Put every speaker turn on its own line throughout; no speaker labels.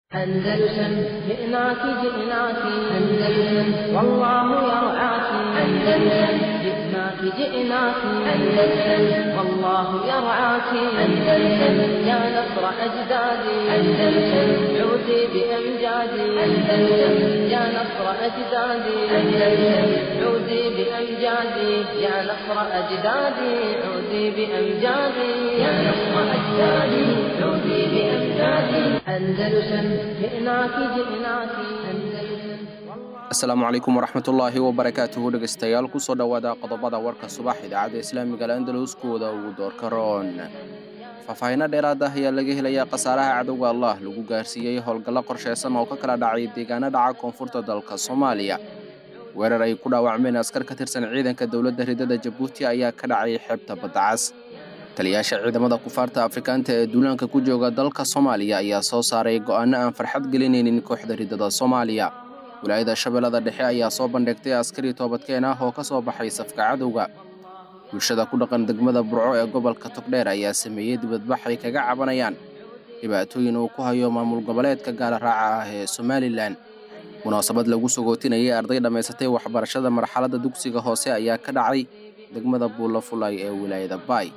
أندلسن جئناك جئناك أندلسن والله يرعاك أندلسن جئناك جئناك أندلسن والله يرعاك أندلسن يا نصر أجدادي أندلسن عودي بأمجادي أندلسن يا نصر أجدادي أندلسن عودي بأمجادي يا نصر أجدادي عودي بأمجادي يا نصر أجدادي عودي بأمجادي أندلسن جئناك جئناك أندلسن
asalaamu calaykum waraxmatullaahi wabarakaatuhu dhegaystayaal kusoo dhowaada qodobada warka subax idaacadda islaamiga al'andalus kuwada ugu doorka roon faahfaahinno dheeraad ah ayaa laga helayaa khasaaraha cadowga allah lagu gaarsiiyey howlgallo qorshaysan oo ka kala dhacay deegaano dhaca koonfurta dalka soomaaliya weerar ay ku dhaawacmeen askar ka tirsan ciidanka dowladda ridada jabuuti ayaa ka dhacay xeebta baddacas taliyaasha ciidamada kufaarta afrikaanta ee duulaanka ku jooga dalka soomaaliya ayaa soo saaray go'aano aan farxad gelinaynin kooxda ridada soomaaliya wilaayada shabeellada dhexe ayaa soo bandhigtay askari toobadkeen ah oo ka soo baxay safka cadowga bulshada ku dhaqan degmada burco ee gobolka togdheer ayaa sameeyey dibadbax ay kaga cabanayaan dhibaatooyin uu ku hayo maamul goboleedka gaala raaca ah ee somalilan munaasabad lagu sogootinayay arday dhammaysatay waxbarashada marxaladda dugsiga hoose ayaa ka dhacay degmada buulla fulay ee wilaayada baay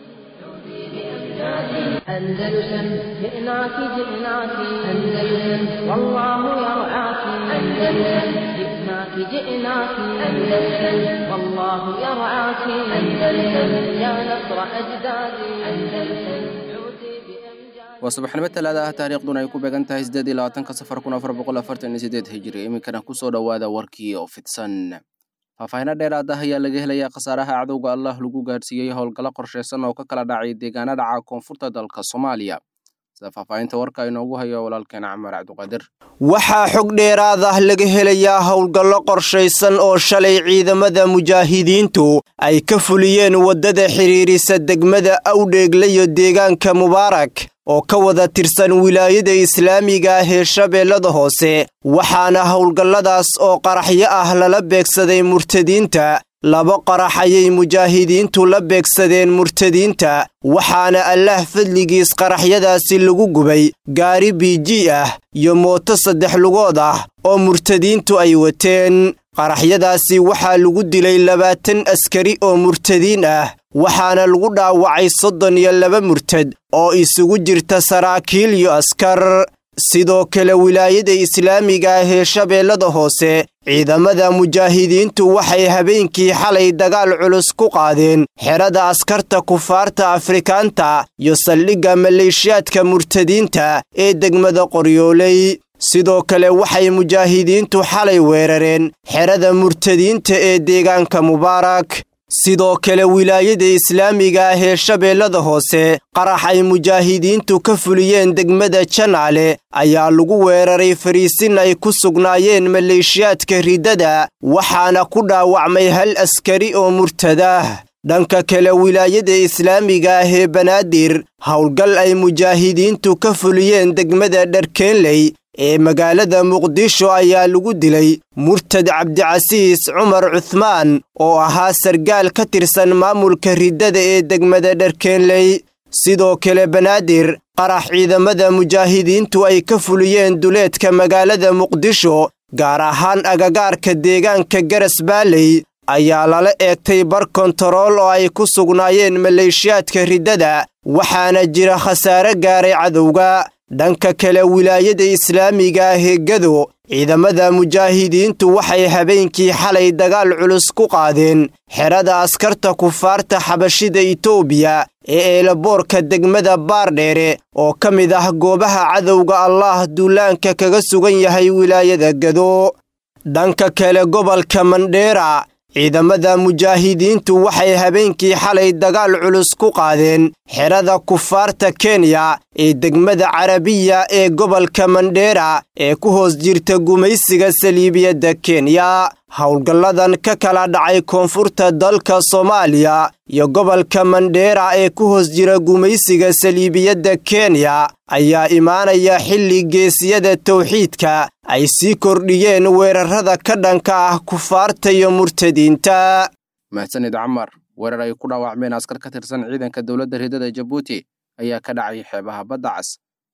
أندلسن جئناك جئناك أندلسن والله يرعاك أندلسن جئناك جئناك أندلسن والله يرعاك أندلسن يا نصر أجدادي أندلسن عودي بأمجاد
waa subaxnimo talaada ah taariikhduna ay ku beegan tahay siddeed iyo labaatanka safar kun afar boqol afartan iyo siddeed hijiri iminkana kusoo dhowaada warkii oo fidsan faahfaahinno dheeraad ah ayaa laga helayaa khasaaraha cadowga allah lagu gaarsiiyey howlgallo qorshaysan oo ka kala dhacay deegaano dhaca koonfurta dalka soomaaliya sida faahfaahinta warka inoogu hayo walaalkeen camar cabdiqaadir
waxaa xog dheeraad ah laga helayaa howlgallo qorshaysan oo shalay ciidamada mujaahidiintu ay ka fuliyeen waddada xidhiirisa degmada awdheegle iyo deegaanka mubaarak oo ka wada tirsan wilaayada islaamiga ah ee shabeellada hoose waxaana howlgalladaas oo qaraxyo ah lala beegsaday murtadiinta laba qarax ayay mujaahidiintu la beegsadeen murtadiinta waxaana allaah fadligiis qaraxyadaasi lagu gubay gaari biiji ah iyo mooto saddex lugood ah oo murtadiintu ay wateen qaraxyadaasi waxaa lagu dilay labaatan askari oo murtadiin ah waxaana lagu dhaawacay soddon iyo laba murtad oo isugu jirta saraakiil iyo askar sidoo kale wilaayada islaamiga ah ee shabeellada hoose ciidamada mujaahidiintu waxay habeenkii xalay dagaal culus ku qaadeen xerada askarta kufaarta afrikaanta iyo saldhigga maleeshiyaadka murtadiinta ee degmada qoryooley sidoo kale waxay mujaahidiintu xalay weerareen xerada murtadiinta ee deegaanka mubaarak sidoo kale wilaayada islaamiga ah ee shabeellada hoose qarax ay mujaahidiintu ka fuliyeen degmada janaale ayaa lagu weeraray fariisin ay ku sugnaayeen maleeshiyaadka riddada waxaana ku dhaawacmay hal askari oo murtadah dhanka kale wilaayada islaamiga ah ee banaadir howlgal ay mujaahidiintu ka fuliyeen degmada dharkeenley ee magaalada muqdisho ayaa lagu dilay murtad cabdicasiis cumar cuhmaan oo ahaa sargaal ka tirsan maamulka riddada ee degmada dharkeenley sidoo kale banaadir qarax ciidamada mujaahidiintu ay ka fuliyeen duleedka magaalada muqdisho gaar ahaan agagaarka deegaanka garas baaley ayaa lala eegtay bar kontarool oo ay ku sugnaayeen maleeshiyaadka riddada waxaana jira khasaare gaaray cadowga dhanka kale wilaayada islaamiga ah ee gado ciidamada mujaahidiintu waxay habeenkii xalay dagaal culus ku qaadeen xerada askarta kufaarta xabashida itoobiya ee eelaboorka degmada baardheere oo ka mid ah goobaha cadowga allaah duulaanka kaga sugan yahay wilaayada gado dhanka kale gobolka mandheera ciidamada mujaahidiintu waxay habeenkii xalay dagaal culus ku qaadeen xerada kufaarta kenya ee degmada carabiya ee gobolka mandheera ee ku hoos jirta gumaysiga saliibiyadda kenya howlgalladan ka kala dhacay koonfurta dalka soomaaliya iyo gobolka mandheera ee ku hoos jira gumaysiga saliibiyadda kenya ayaa imaanaya xilli geesiyada tawxiidka ay sii kordhiyeen weerarrada ka dhanka ah kufaarta iyo murtadiinta
mahadsanid camar weerar ay ku dhaawacmeen askar ka tirsan ciidanka dowladda ridada jabuuti ayaa ka dhacay xeebaha badda cas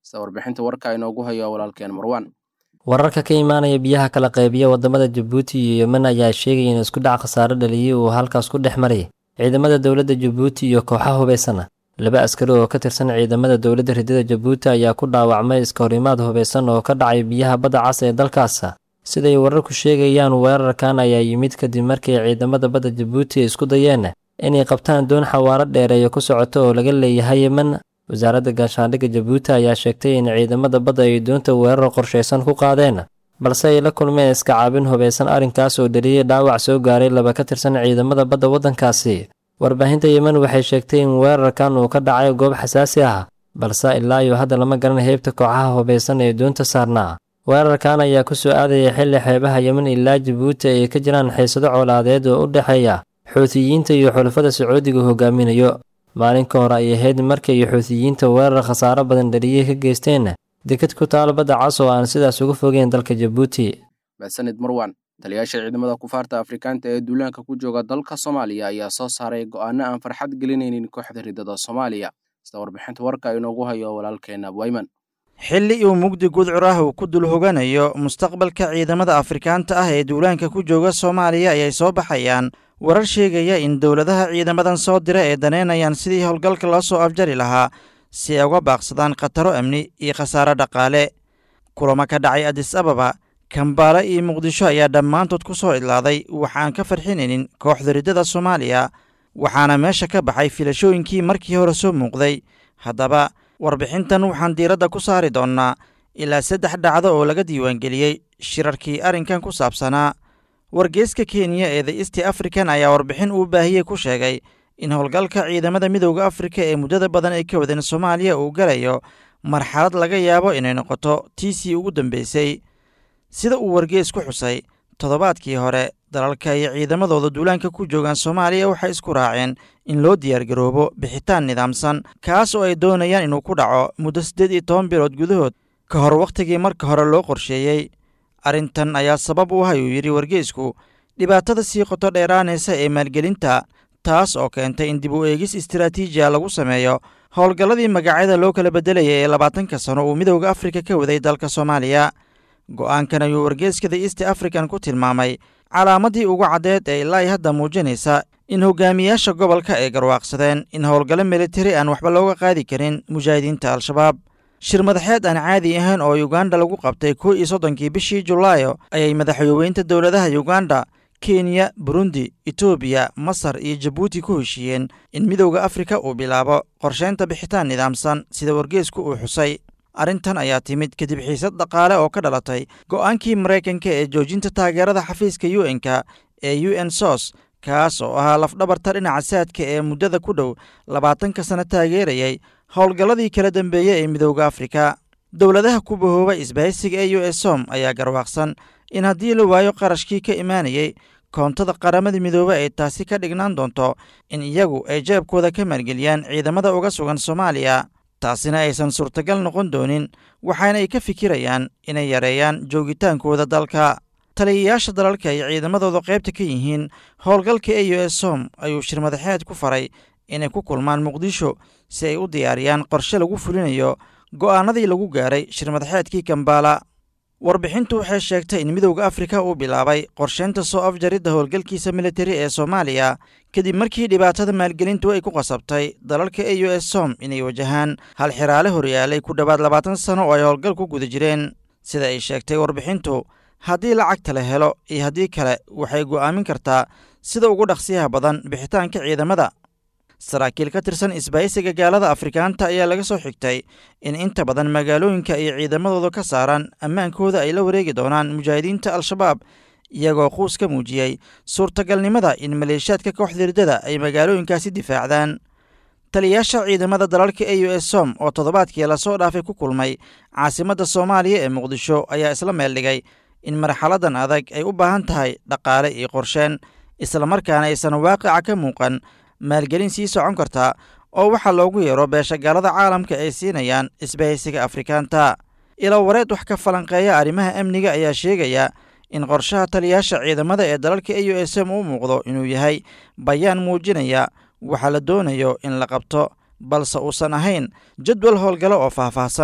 sida warbixinta warka inoogu hayo walaalkeen marwaan
wararka ka imaanaya biyaha kala qaybiya wadamada jabuuti iyo yemen ayaa sheegaya in isku dhac khasaare dhaliyay uu halkaas ku dhex maray ciidamada dowladda jabuuti iyo kooxaha hubaysana laba askari oo ka tirsan ciidamada dowladda ridada jabuuti ayaa ku dhaawacmay iska horimaad hubaysan oo ka dhacay biyaha badda cas ee dalkaas siday wararku sheegayaan weerarkan ayaa yimid kadib markii ciidamada badda jabuuti ay isku dayeen inay qabtaan doon xawaaro dheereeyo ku socoto oo laga leeyahay yemen wasaaradda gaashaandhigga jabuuti ayaa sheegtay in ciidamada badda ay doonta weerar qorshaysan ku qaadeen balse ay la kulmeen iska caabin hubaysan arrinkaas oo dhaliyay dhaawac soo gaaray laba ka tirsan ciidamada badda waddankaasi warbaahinta yemen waxay sheegtay in weerarkan uu ka dhacay goob xasaasi ah balse ilaa iyo hadda lama garan heybta kooxaha hubaysan ee doonta saarnaa weerarkan ayaa ku soo aadaya xilli xeebaha yemen ilaa jabuuti ay ka jiraan xiisado colaadeed oo u dhexeeya xuutiyiinta iyo xulafada sacuudiga hogaaminayo maalin ka hor ay ahayd markay xuutiyiinta weerar khasaaro badan dhaliyey ka geysteen deked ku taal badda cas oo aan sidaas uga fogeyn dalka jabuuti
mahadsanid marwan taliyaasha ciidamada kufaarta afrikaanta ee duulaanka ku jooga dalka soomaaliya ayaa soo saaray go'aano aan farxad gelinaynin kooxda ridada soomaaliya sida warbixinta warka inoogu hayo walaalkeena wayman
xilli uu mugdi gudcur ah uu ku dul hoganayo mustaqbalka ciidamada afrikaanta ah ee duulaanka ku jooga soomaaliya ayay soo baxayaan warar sheegaya in dowladaha ciidamadan soo dira ee daneynayaan sidii howlgalka loo soo afjari lahaa si ay uga baaqsadaan khataro amni iyo khasaare dhaqaale kulamo ka dhacay adis ababa kambaale iyo muqdisho ayaa dhammaantood ku soo idlaaday waxaan ka farxinaynin kooxda riddada soomaaliya waxaana meesha ka baxay filashooyinkii markii hore soo muuqday haddaba warbixintan waxaan diiradda ku saari doonnaa ilaa saddex dhacdo oo laga diiwaangeliyey shirarkii arrinkan ku saabsanaa wargeyska kenya ee the east african ayaa warbixin uu baahiyey ku sheegay in howlgalka ciidamada midowda afrika ee muddada badan ay ka wadeen soomaaliya uu galayo marxalad laga yaabo inay noqoto tiisii ugu dambeysay sida uu wargeys ku xusay toddobaadkii hore dalalka iyo ciidamadooda duulaanka ku joogaan soomaaliya waxay isku raaceen in loo diyaargaroobo bixitaan nidaamsan kaas oo ay doonayaan inuu ku dhaco muddo siddeed iyo toban bilood gudahood ka hor wakhtigii marka hore loo qorsheeyey arrintan ayaa sabab u ah ayuu yidhi wargeysku dhibaatada sii qoto dheeraanaysa ee maalgelinta taas oo keentay in dib u eegis istaraatiijiya lagu sameeyo howlgalladii magacyada loo kala beddelayay ee labaatanka sano uu midowda afrika ka waday dalka soomaaliya go'aankan ayuu wargeyska the east african ku tilmaamay calaamaddii ugu caddeed ee ilaa hadda muujinaysa in hogaamiyaasha gobolka ay garwaaqsadeen in howlgallo militari aan waxba looga qaadi karin mujaahidiinta al-shabaab shir madaxeed aan caadi ahayn oo yuganda lagu qabtay kow iyo soddonkii bishii julaayo ayay madaxweyneynta dowladaha yuganda kenya burundi etoobiya masar iyo jabuuti ku heshiiyeen in midowda afrika uu bilaabo qorsheynta bixitaan nidaamsan sida wargeysku uu xusay arrintan ayaa timid kadib xiisad dhaqaale oo ka dhalatay go'aankii maraykanka ee joojinta taageerada xafiiska u n-ka ee u n sos kaas oo ahaa lafdhabarta dhinaca saadka ee muddada ku dhow labaatanka sano taageerayay howlgalladii kala dambeeyey ee midowda afrika dowladaha ku bahooba isbahaysiga ee u s som ayaa garwaaqsan in haddii la waayo qarashkii ka imaanayey koontada qaramada midoobe ay taasi ka dhignaan doonto in iyagu ay jeebkooda ka maalgeliyaan ciidamada uga sugan soomaaliya taasina aysan suurtagal noqon doonin waxaana ay ka fikirayaan inay yareeyaan joogitaankooda dalka taliyayaasha dalalka ay ciidamadooda qaybta ka yihiin howlgalka e u s som ayuu shir madaxeed ku faray inay ku kulmaan muqdisho si ay u diyaariyaan qorshe lagu fulinayo go'aanadii lagu gaaray shir madaxeedkii kambala warbixintu waxay sheegtay in midowda afrika uu bilaabay qorsheynta soo afjaridda howlgalkiisa militari ee soomaaliya kadib markii dhibaatada maalgelintu ay ku qasabtay dalalka e u s som inay wajahaan hal xiraale horyaalay ku dhowaad labaatan sano oo ay howlgal ku guda jireen sida ay sheegtay warbixintu haddii lacagta la helo iyo haddii kale waxay go'aamin kartaa sida ugu dhaqsiyaha badan bixitaanka ciidamada saraakiil ka tirsan isbahaysiga gaalada afrikaanta ayaa laga soo xigtay in inta badan magaalooyinka ay ciidamadooda ka saaraan ammaankooda ay la wareegi doonaan mujaahidiinta al-shabaab iyagoo quus ka muujiyey suurtagalnimada in maleeshiyaadka kooxda riddada ay magaalooyinkaasi difaacdaan taliyayaasha ciidamada dalalka e u s som oo toddobaadkii lasoo dhaafay ku kulmay caasimadda soomaaliya ee muqdisho ayaa isla meeldhigay in marxaladan adag ay u baahan tahay dhaqaale iyo qorsheen islamarkaana aysan waaqica ka muuqan maalgelin sii socon karta oo waxaa loogu yeero beeshagaalada caalamka ay siinayaan isbahaysiga afrikaanta ilo wareed wax ka falanqeeya arrimaha amniga ayaa sheegaya in qorshaha taliyayaasha ciidamada ee dalalka e u s m u muuqdo inuu yahay bayaan muujinaya waxa la doonayo in la qabto balse uusan ahayn jadwal howlgalo oo faahfaahsan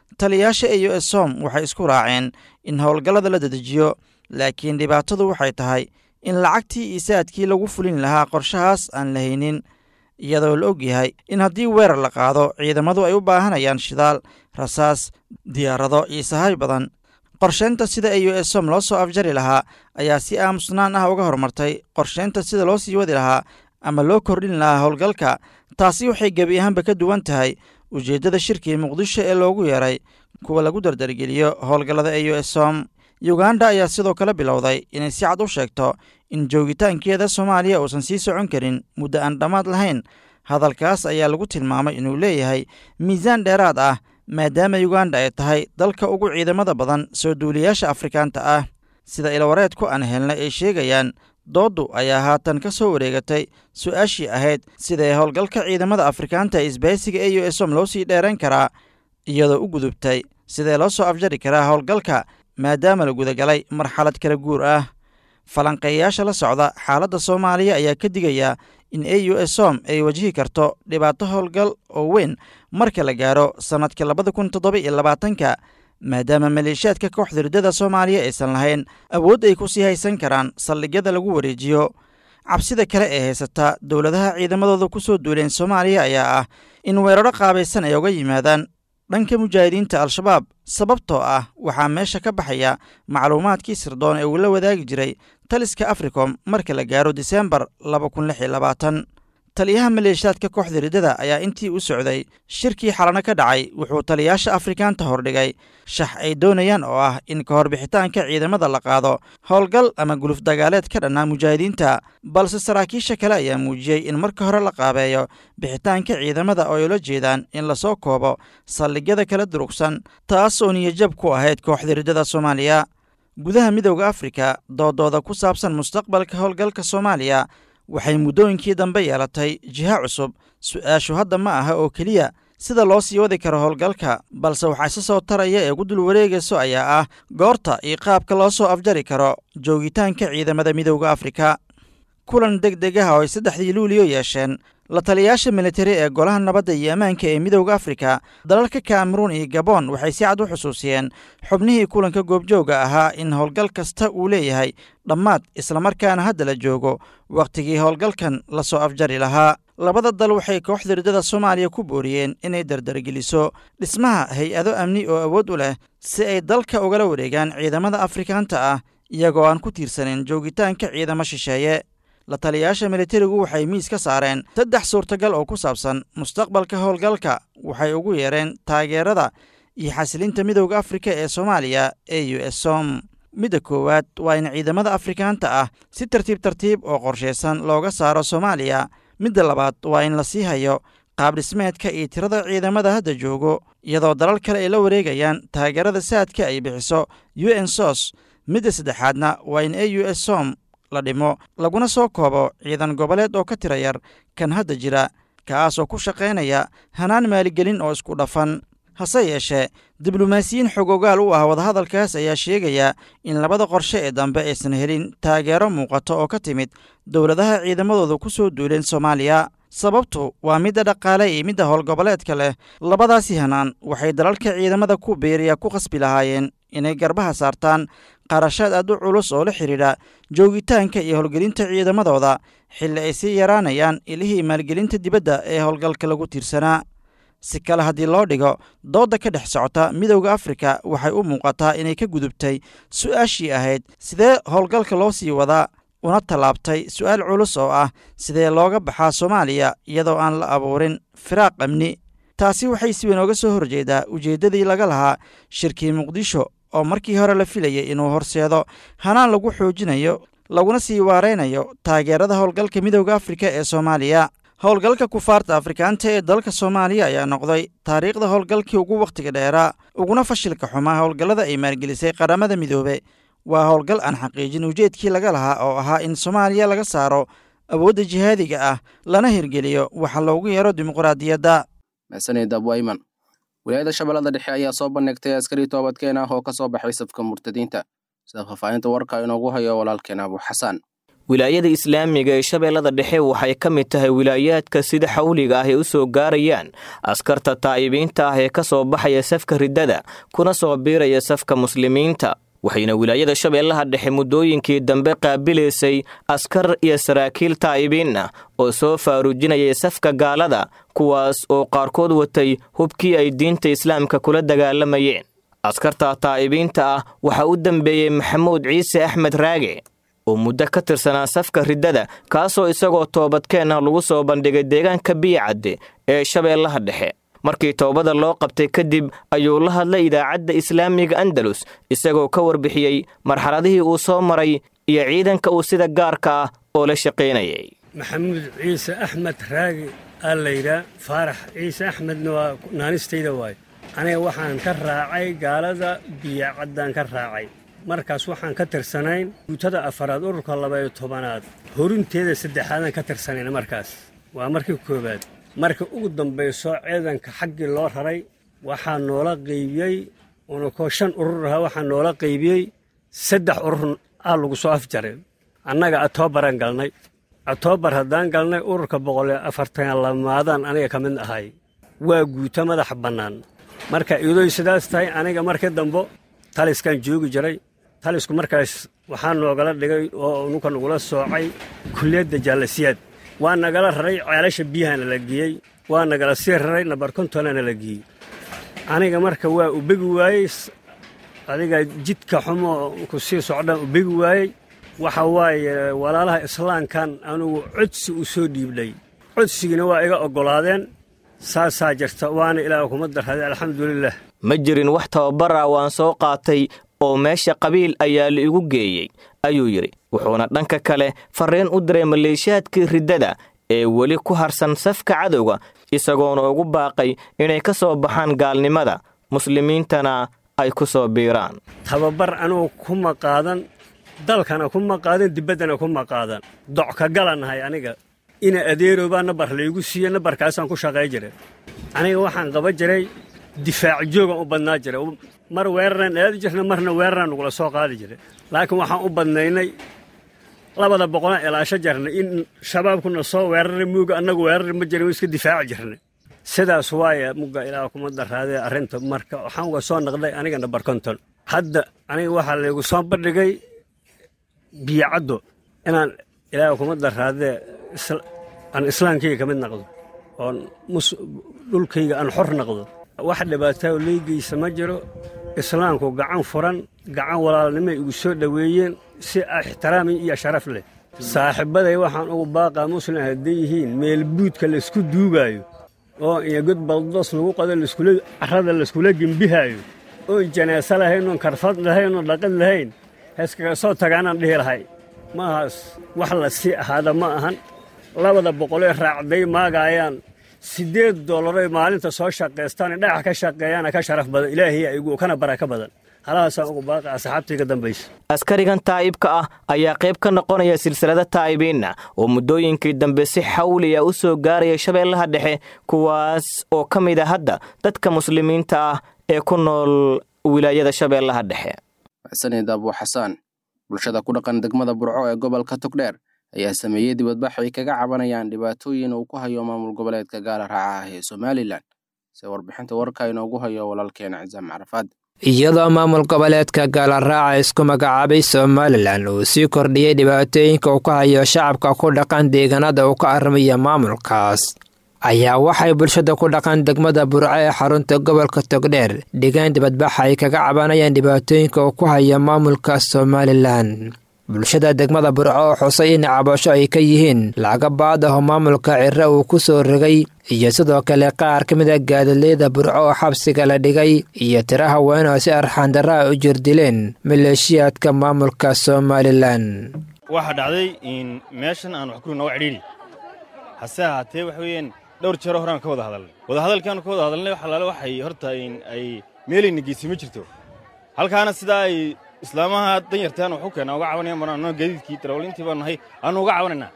taliyaasha e u s som waxay isku raaceen in howlgallada la dedejiyo laakiin dhibaatadu waxay tahay in lacagtii iyo saadkii lagu fulin lahaa qorshahaas aan la haynin iyadoo la og yahay in haddii weerar la qaado ciidamadu ay u baahanayaan shidaal rasaas diyaarado iyo sahay badan qorsheynta sida e u s som loo soo afjari lahaa ayaa si aamusnaan ah uga horumartay qorsheynta sida loo sii wadi lahaa ama loo kordhin lahaa howlgalka taasi waxay gebi ahaanba ka duwan tahay ujeeddada shirkii muqdisho ee loogu yeeray kuwa lagu dardargeliyo howlgallada e u s som yuganda ayaa sidoo kale bilowday inay si cad u sheegto in joogitaankeeda soomaaliya uusan sii socon karin muddo aan dhammaad lahayn hadalkaas ayaa lagu tilmaamay inuu leeyahay miisaan dheeraad ah maadaama yuganda ay tahay dalka ugu ciidamada badan soo duuliyaasha afrikaanta ah sida ilwareedku aan helnay ay sheegayaan dooddu ayaa haatan ka soo wareegatay su-aashii ahayd sidae howlgalka ciidamada afrikaanta ee isbaysiga e u s som loo sii dheerayn karaa iyadoo u gudubtay sidee loo soo afjari karaa howlgalka maadaama la gudagalay marxalad kala guur ah falanqeeyayaasha la socda xaaladda soomaaliya ayaa ka digaya in e u s som ay wajihi karto dhibaato howlgal oo weyn marka la gaaro sannadka labada kun toddoba iyo labaatanka maadaama maleeshiyaadka kooxda riddada soomaaliya aysan lahayn awood ay ku sii haysan karaan saldhigyada lagu wareejiyo cabsida kale ee haysata dowladaha ciidamadooda ku soo duuleen soomaaliya ayaa ah in weeraro qaabaysan ay uga yimaadaan dhanka mujaahidiinta al-shabaab sababtoo ah waxaa meesha ka baxaya macluumaadkii sirdoon ee uu la wadaagi jiray taliska africom marka la gaaro diseembar laba kun lix iyo labaatan taliyaha maleeshiyaadka kooxda riddada ayaa intii u socday shirkii xalano ka dhacay wuxuu taliyaasha afrikaanta hordhigay shax ay doonayaan oo ah in ka hor bixitaanka ciidamada la qaado howlgal ama guluf dagaaleed ka dhannaa mujaahidiinta balse saraakiisha kale ayaa muujiyey in marka hore la qaabeeyo bixitaanka ciidamada oo ay ula jeedaan in lasoo koobo saldhigyada kala durugsan taas oo niyajab ku ahayd kooxda riddada soomaaliya gudaha midowda afrika doodooda ku saabsan mustaqbalka howlgalka soomaaliya waxay muddooyinkii dambe yeelatay jiha cusub su-aashu hadda ma aha oo keliya sida loo sii wadi karo howlgalka balse waxaa isa soo taraya ee ugu dul wareegayso ayaa ah goorta iyo qaabka loo soo afjari karo joogitaanka ciidamada midowda afrika kulan deg deg ah oo ay saddexdii luuliyo yeesheen la taliyaasha militari ee golaha nabadda iyo ammaanka ee midowda afrika dalalka kameruun iyo gabon waxay si cad u xusuusiyeen xubnihii kulanka goobjooga ahaa in howlgal kasta uu leeyahay dhammaad islamarkaana hadda la joogo wakhtigii howlgalkan lasoo afjari lahaa labada dal waxay kooxda riddada soomaaliya ku booriyeen inay dardargeliso dhismaha hay-ado amni oo awood u leh si ay dalka ugala wareegaan ciidamada afrikaanta ah iyagoo aan ku tiirsanin joogitaanka ciidamo shisheeye la taliyaasha militarigu waxay miis ka saareen saddex suurtagal oo ku saabsan mustaqbalka howlgalka waxay ugu yeereen taageerada iyo xasilinta midowda afrika ee soomaaliya e u s som midda koowaad waa in ciidamada afrikaanta ah si tartiib tartiib oo qorshaysan looga saaro soomaaliya midda labaad waa in la sii hayo qaab dhismeedka iyo tirada ciidamada hadda joogo iyadoo dalal kale ay la wareegayaan taageerada saadka ay bixiso u n sos midda saddexaadna waa in e u s som la dhimo laguna soo koobo ciidan goboleed oo ka tira yar kan hadda jira kaas oo ku shaqaynaya hanaan maaligelin oo isku dhafan hase yeeshee diblomaasiyiin xogogaal u ah wadahadalkaas ayaa sheegaya in labada qorshe ee dambe aysan helin taageero muuqato oo ka timid dowladaha ciidamadooda ku soo duuleen soomaaliya sababtu waa midda dhaqaale iyo midda howlgoboleedka leh labadaasi hanaan waxay dalalka ciidamada ku biiriya ku khasbi lahaayeen inay garbaha saartaan qarashaad aad u culus oo la xidhiidha joogitaanka iyo howlgelinta ciidamadooda xilli ay sii yaraanayaan ilihii maalgelinta dibadda ee howlgalka lagu tiirsanaa si kale haddii loo dhigo doodda ka dhex socota midowda afrika waxay u muuqataa inay ka gudubtay su-aashii ahayd sidee howlgalka loo sii wadaa una tallaabtay su-aal culus oo ah sidee looga baxaa soomaaliya iyadoo aan la abuurin firaaq amni taasi waxay si weyn ooga soo horjeedaa ujeeddadii laga lahaa shirkii muqdisho oo markii hore la filayay inuu horseedo hanaan lagu xoojinayo laguna sii waaraynayo taageerada howlgalka midowda afrika ee soomaaliya howlgalka kufaarta afrikaanta ee dalka soomaaliya ayaa noqday taariikhda howlgalkii ugu wakhtiga dheeraa uguna fashilka xumaa howlgallada ay maalgelisay qaramada midoobe waa howlgal aan xaqiijin ujeedkii laga lahaa oo ahaa in soomaaliya laga saaro awoodda jihaadiga ah lana hirgeliyo waxa loogu yeero dimuqraadiyadda
mahsanid abwayman wilaayada shabeellada dhexe ayaa soo bandhigtay askari toobadkeen ah oo ka soo baxay safka murtadiinta sida faahfaahinta warka inoogu hayo walaalkeen abu xasaan
wilaayada islaamiga ee shabeellada dhexe waxay ka mid tahay wilaayaadka sida xawliga ah ay u soo gaarayaan askarta taa'ibiinta ah ee ka soo baxaya safka riddada kuna soo biiraya safka muslimiinta waxayna wilaayada shabeellaha dhexe muddooyinkii dambe qaabilaysay askar iyo saraakiil taa'ibiin ah oo soo faaruujinayay safka gaalada kuwaas oo qaarkood watay hubkii ay diinta islaamka kula dagaalamayeen askarta taa'ibiinta ah waxaa u dambeeyey maxamuud ciise axmed raage oo muddo ka tirsanaa safka riddada kaasoo isagoo toobadkeen ah lagu soo bandhigay deegaanka biyacadde ee shabeellaha dhexe markii toobada loo qabtay kadib ayuu la hadlay idaacadda islaamiga andalus isagoo ka warbixiyey marxaladihii uu soo maray iyo ciidanka uu sida gaarka ah oo la shaqaynayay
maxamuud ciise axmed raagi aa layidhaa faarax ciise axmedna waa naanistayda waayo aniga waxaan ka raacay gaalada biyacaddaan ka raacay markaas waxaan ka tirsanayn guutada afaraad ururka labayo tobanaad horinteeda saddexaadaan ka tirsanayn markaas waa markii koowaad marka ugu dambayso ciidanka xaggii loo raray waxaa noola qaybiyey unakoo shan urur ahaa waxaa noola qaybiyey saddex urur aa lagu soo afjaray annaga atoobaran galnay atoobar haddaan galnay ururka boqoliyo afartan lamaadaan aniga ka mid ahay waa guuto madaxa bannaan marka iyadoy sidaas tahay aniga markii dambo taliskaan joogi jiray talisku markaas waxaa noogala dhigay oo nunka nagula soocay kulliyadda jaalasiyaad waa nagala raray ceelasha biyahana la geeyey waa nagala sii raray nabar kontonana la geeyey aniga marka waa u begi waayey adiga jidka xumo ku sii socdaan u begi waayey waxa waaye walaalaha islaamkan anugu codsi u soo dhiibnay codsigiina waa iga oggolaadeen saasaa jirta waana ilaah kuma darraday alxamdulilah
ma jirin wax tababara waan soo qaatay oo meesha qabiil ayaa la igu geeyey ayuu yidhi wuxuuna dhanka kale farriin u diray maleeshiyaadkii riddada ee weli ku harsan safka cadowga isagoona ugu baaqay inay ka soo baxaan gaalnimada muslimiintana ay ku soo biiraan
tababar anugu kuma qaadan dalkana kuma qaadan dibaddana kuma qaadan doc ka galanahay aniga ina adeerobaa nabar laygu siiye nabarkaasaan ku shaqay jiray aniga waxaan qaba jiray difaac joogan u badnaa jiray mar weeraraan aadi jirna marna weeraraan nagula soo qaadi jiray laakiin waxaan u badnaynay labada boqolaan ilaasho jarnay in shabaabkuna soo weeraray muuga annagu weerari ma jirin iska difaaci jirnay sidaas waaye mugga ilaah kuma daraadee arrinta marka waxaan uga soo naqday aniga nabar konton hadda aniga waxaa laygu soo bandhigay biyacaddo inaan ilaah kuma daraadee aan islaamkayga ka mid naqdo oon dhulkayga aan xor naqdo wax dhibaatao leygaysa ma jiro islaamku gacan furan gacan walaalnimay igu soo dhoweeyeen si ixtiraami iyo sharaf leh saaxiibbaday waxaan ugu baaqaa muslim hadday yihiin meelbuudka laysku duugaayo oo iyo god baldoos lagu qado carrada layskula gembihaayo oon janaaso lahayn oon karfad lahayn oon dhaqan lahayn heeskaga soo tagaanaan dhihi lahay maahaas wax la sii ahaada ma ahan labada boqolee raacday maagaayaan siddeed dollaroy maalinta soo shaqaystaan dhagax ka shaqeeyaana ka sharaf badan ilaahiya igu kana baraka badan halahaasaan ugu baaqa asxaabtayga dambaysa
askarigan taa'ibka ah ayaa qayb ka noqonaya silsilada taa'ibiinna oo muddooyinkii dambe si xawliya u soo gaaraya shabeellaha dhexe kuwaas oo ka mid a hadda dadka muslimiinta ah ee ku nool wilaayada shabeellaha dhexe
xasanid abu xasaan bulshada ku dhaqan degmada burco ee gobolka togdheer ayaa sameeyey dibadbax ay kaga cabanayaan dhibaatooyin uu ku hayo maamul goboleedka gaala raaca ah ee somalilan se warbixinta warka inoogu hayo walaalkeena cisaam carafaad
iyadoo maamul goboleedka gaalaraaca isku magacaabay somalilan uu sii kordhiyey dhibaatooyinka uu ka hayo shacabka ku dhaqan deegaanada uu ka armaya maamulkaas ayaa waxay bulshada ku dhaqan degmada burco ee xarunta gobolka togdheer dhigeen dibadbaxa ay kaga cabanayaan dhibaatooyinka uu ku hayo maamulka somalilan bulshada degmada burco oo xusay in cabasho ay ka yihiin lacaga baad ah oo maamulka ciro uu ku soo rogay iyo sidoo kale qaar ka mid a gaadaleyda burco oo xabsiga la dhigay iyo tiro haween oo si arxaandarra a u jirdileen maleeshiyaadka maamulka somalilan
waxaa dhacday in meeshan aan wax ku naga cidhiidhi hase ahaatee waxa weeyaan dhowr jeero horaan ka wada hadalnay wadahadalkaanu ka wada hadalnay wax alaale waxay horta in ay meelayna geysi ma jirto halkaana sidaa ay islaamaha danyartaan waxu keenaa uga cabanayaan baan anoo gaadiidkii darawaliintii baan nahay aanu uga cabanaynaa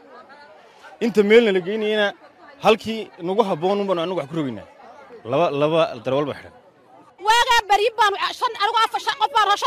inta meelna la geynayana halkii nagu habboon baanu annagu wax ku rogaynaa laba laba darawal baa xidhan
waagaa bari baanu shan anigu afar shan qof baan shan afar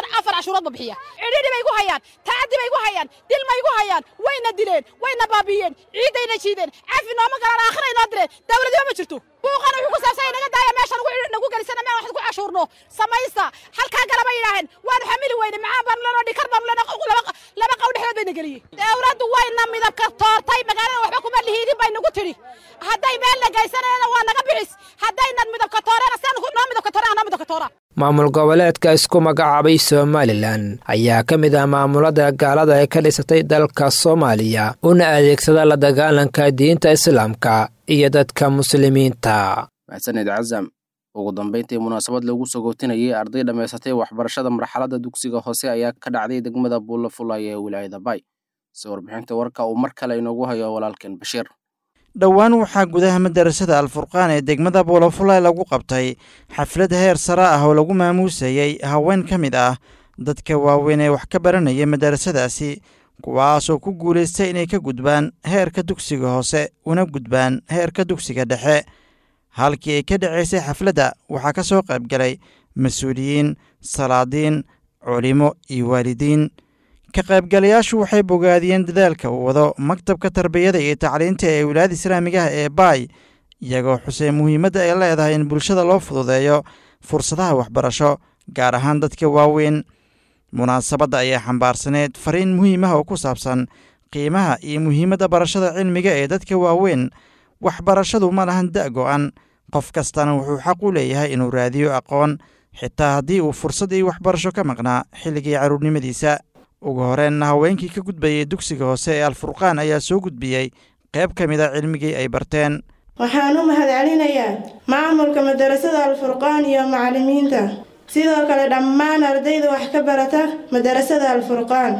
cashuuradba bixiya cidhidhi bay gu hayaan tacaddi bay gu hayaan dil may gu hayaan wayna dileen wayna baabi'iyeen ciiddayna jiideen cafi nooma galaan aakhira inoo direen dawladnimo ma jirto buuqana wuxuu ku saabsan naga daaya meesha nagu gelisana meel wax ku cashuurno samaysta halkaa galaba yidhaaheen waanu xamili weyne macaan baanu leenoo dhikar baanu leenoo laba qaw dhexdood bayna geliyey dawladdu wayna midabka toortay magaalada waxba kuma lihiidin bay nagu tidhi hadday meel la geysanayana waa naga bixis haddaynan midabka toorena sidan noo midabka toorena noo midabka toora
maamul goboleedka isku magacaabay somalilan ayaa ka mid ah maamulada gaalada ee ka dhisatay dalka soomaaliya una adeegsada la dagaalanka diinta islaamka iyo dadka muslimiinta
maxsaned casam ugu dambayntii munaasabad lagu sogootinayay arday dhammaysatay waxbarashada marxaladda dugsiga hoose ayaa ka dhacday degmada buulafulay ee wilaayada bay si warbixinta warka uu mar kale inoogu hayo walaalkeen bashiir
dhowaan waxaa gudaha madarasada alfurqaan ee degmada buulafulay lagu qabtay xaflad heer sare ah oo lagu maamuusayey haween ka mid ah dadka waaweyn ee wax ka baranaya madarasadaasi kuwaasoo ku guulaystay inay ka gudbaan heerka dugsiga hoose una gudbaan heerka dugsiga dhexe halkii ay ka dhacaysay xafladda waxaa ka soo qayb galay mas-uuliyiin salaadiin culimo iyo waalidiin ka qaybgalayaashu waxay bogaadiyeen dadaalka uu wado maktabka tarbiyada iyo tacliinta ee wilaayada islaamigaha ee baay iyagoo xusay muhiimadda ay leedahay in bulshada loo fududeeyo fursadaha waxbarasho gaar ahaan dadka waaweyn munaasabadda ayaa xambaarsaneed fariin muhiim ah oo ku saabsan qiimaha iyo muhiimadda barashada cilmiga ee dadka waaweyn waxbarashadu ma lahan da' go'an qof kastana wuxuu xaq u leeyahay inuu raadiyo aqoon xitaa haddii uu fursad iyo waxbarasho ka maqnaa xilligii carruurnimadiisa ugu horeenna haweenkii ka gudbayay dugsiga hoose ee alfurqaan ayaa soo gudbiyey qayb ka mid a cilmigii ay barteen
waxaan u mahadcelinayaa maamulka madarasada alfurqaan iyo macallimiinta sidoo kale dhammaan ardayda wax ka barata madarasada alfurqaan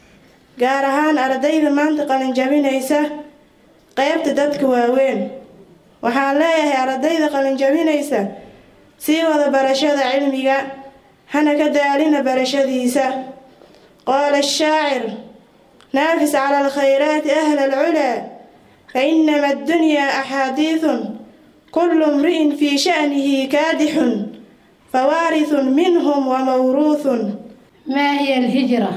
gaar ahaan ardayda maanta qalinjabinaysa qaybta dadka waaweyn waxaan leeyahay ardayda qalinjabinaysa sii wada barashada cilmiga hana ka daalina barashadiisa qaala ashaacir naafis cala alkhayraati ahla alculaa fainama addunyaa axaadiidun kullu imri'in fii sha'nihi kaadixun fawaarithun minhum wamawruuthun
maa hiya alhijra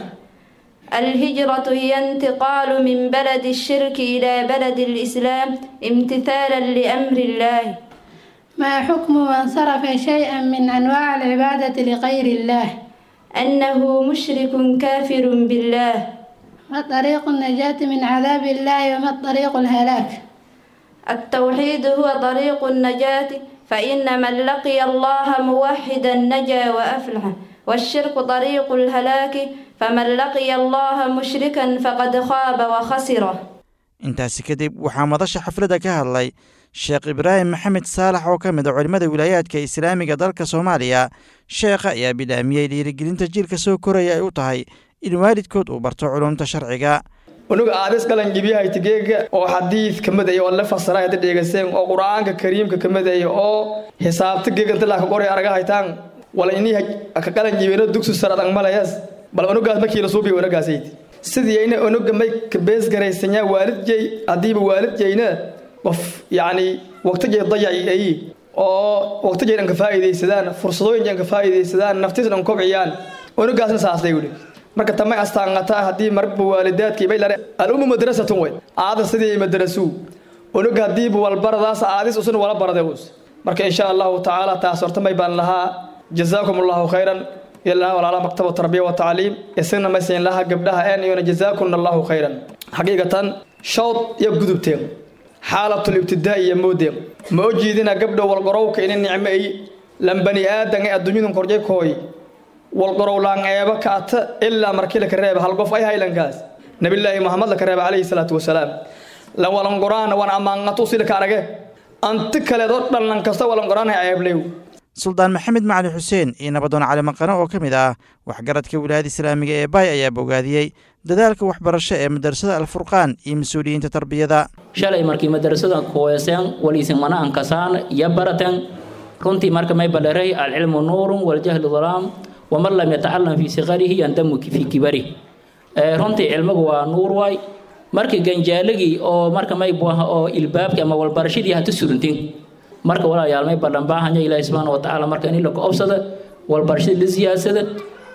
الهجرة هي انتقال من بلد الشرك إلى بلد الإسلام امتثالا لأمر الله
ما حكم من صرف شيئا من أنواع العبادة لغير الله
أنه مشرك كافر بالله
ما طريق النجاة من عذاب الله وما طريق الهلاك
التوحيد هو طريق النجاة فإن من لقي الله موحدا نجا وأفلح والشرك طريق الهلاك فمن لقي الله مشركا فقد خاب وخسر
intaasi kadib waxaa madasha xafladda ka hadlay sheekh ibraahim maxamed saalax oo ka mid a culimmada wilaayaadka islaamiga dalka soomaaliya sheekha ayaa bilaamiyey dhiirigelinta jiilka soo koraya ay u tahay in waalidkood uu barto culumta sharciga
unuga aadis qalanjibiyahaytigeega oo xadiid ka mid aya oo la fasiray hadda dheegaseen oo qur-aanka kariimka ka mid aya oo xisaabta geegantilaa ka qoray araga haytaan wala inii ka qalanjibino dugsi saradang malayas bal unugaas markii la suubiya unugaasayd sidii ayna unuga may ka bees garaysanyaa waalidjay haddiiba waalidjayna qof yacni waqtigay dayaci ay oo waqtigay dhan ka faa'iidaysadaan fursadooyin dhan ka faa'iidaysadaan naftiis dhan kobciyaan unugaasna saasday wuli marka tamay astaanqataa haddii marba waalidaadkii bay lare al-ummu madrasatun wey aada sidii madrasuu unuga haddiiba walbaradaas aadis usuna wala baraday us marka insha allahu tacaala taas horta may baan lahaa jazaakum allahu khayran ilaa walaala maktaba tarbiya wa tacliim isagna maysayn laha gabdhaha een iyona jazaakumna allahu khayran xaqiiqatan shawd iyo gudubteen xaalatul ibtidaa iyo moodeen ma o jiidina gabdha walqorowka ina nicmo ay lan bani aadan ee adduunyadun korjay kooy walqorow laan eeba kaata ilaa markii laka reeba hal qof ay haylankaas nabillaahi muhammad laka reeba calayhi salaatu wasalaam lan walanqoraana waan ammaanqato usilaka arage anti kaleedoo dhan lan kasta walanqoraanay ceeblew
suldaan maxamed macali xuseen iyo nabadoon cali maqano oo ka mid ah waxgaradka wilaayada islaamiga ee baay ayaa bogaadiyey dadaalka waxbarasho ee madarasada alfurqaan iyo mas-uuliyiinta tarbiyada
shalay markii madarasada kuweeseen waliisin mana ankasaan iyo barateen runtii marka may badharay alcilmu nuurun waljahlu dalaam waman lam yatacalam fii sikarihi yandamu fii kibari runtii cilmigu waa nuur waay markii ganjaalagii oo marka may buaha oo ilbaabki ama walbarashadii hata surintin marka walaayaal may badhan baahanya ilaahi subxaana wa tacaala marka in la ka obsada walbarashada la siyaadsada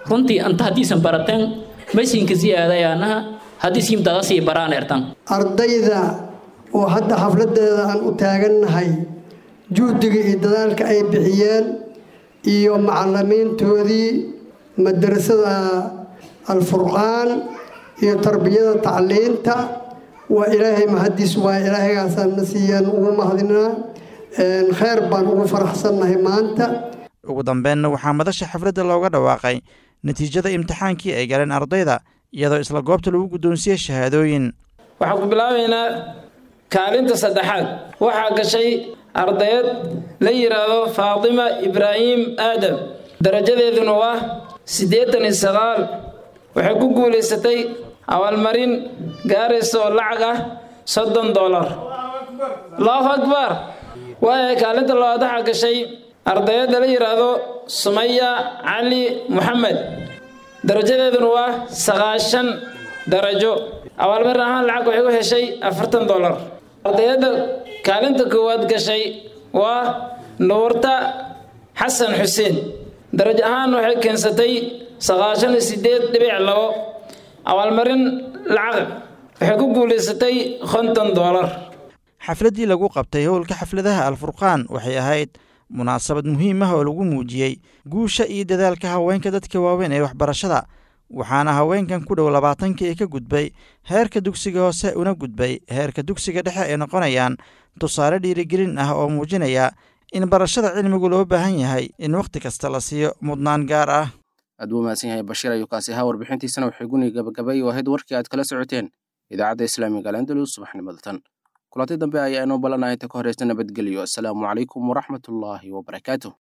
runtii anta haddiisan barateen maysinka siyaadayaanaha haddii siimtada sii baraan ertan
ardayda oo hadda xafladeeda aan u taagannahay juhdiga iyo dadaalka ay bixiyeen iyo macalimiintoodii madrasada alfurqaan iyo tarbiyada tacliinta waa ilaahay mahadiis waa ilaahaygaasaan na siiyeen ugu mahadinaa kheyr baan ugu faraxsannahay maanta
ugu dambeenna waxaa madasha xafladda looga dhawaaqay natiijada imtixaankii ay galeen ardayda iyadoo isla goobta lagu guddoonsiiyey shahaadooyin
waxaan ku bilaabaynaa kaalinta saddexaad waxaa gashay ardayad la yidhaahdo faatima ibraahim aadam darajadeeduna waa siddeetan iyo sagaal waxay ku guulaysatay abaalmarin gaaraysa oo lacag ah soddon dollar allahu akbar waaya kaalinta labaad waxaa gashay ardayadda la yidhaahdo sumaya cali moxamed darajadeeduna waa sagaashan darajo abaalmarin ahaan lacag waxay u heshay afartan dollar ardayadda kaalinta koowaad gashay waa nuurta xasan xuseen darajo ahaan waxay keensatay sagaashan iyo sideed dhibic labo abaalmarin lacag waxay ku guulaysatay konton dollar
xafladdii lagu qabtay howlka xafladaha alfurqaan waxay ahayd munaasabad muhiim ah oo lagu muujiyey guusha iyo dadaalka haweenka dadka waaweyn ee waxbarashada waxaana haweenkan ku dhow labaatankii ee ka gudbay heerka dugsiga hoose una gudbay heerka dugsiga dhexe ay noqonayaan tusaale dhiirigelin ah oo muujinaya in barashada cilmigu loo baahan yahay in wakhti kasta la siiyo mudnaan gaar ah
aad buu mahadsan yahay bashiir ayuu kaasi ahaa warbixintiisana waxay guni gabagabay oo ahayd warkii aad kala socoteen idaacadda islaamiga alandalus subaxnimada tan kulanti dambe ayaa inoo balanahay inta ka horeysta nabadgelyo asalaamu calaykum waraxmatullaahi wabarakaatuh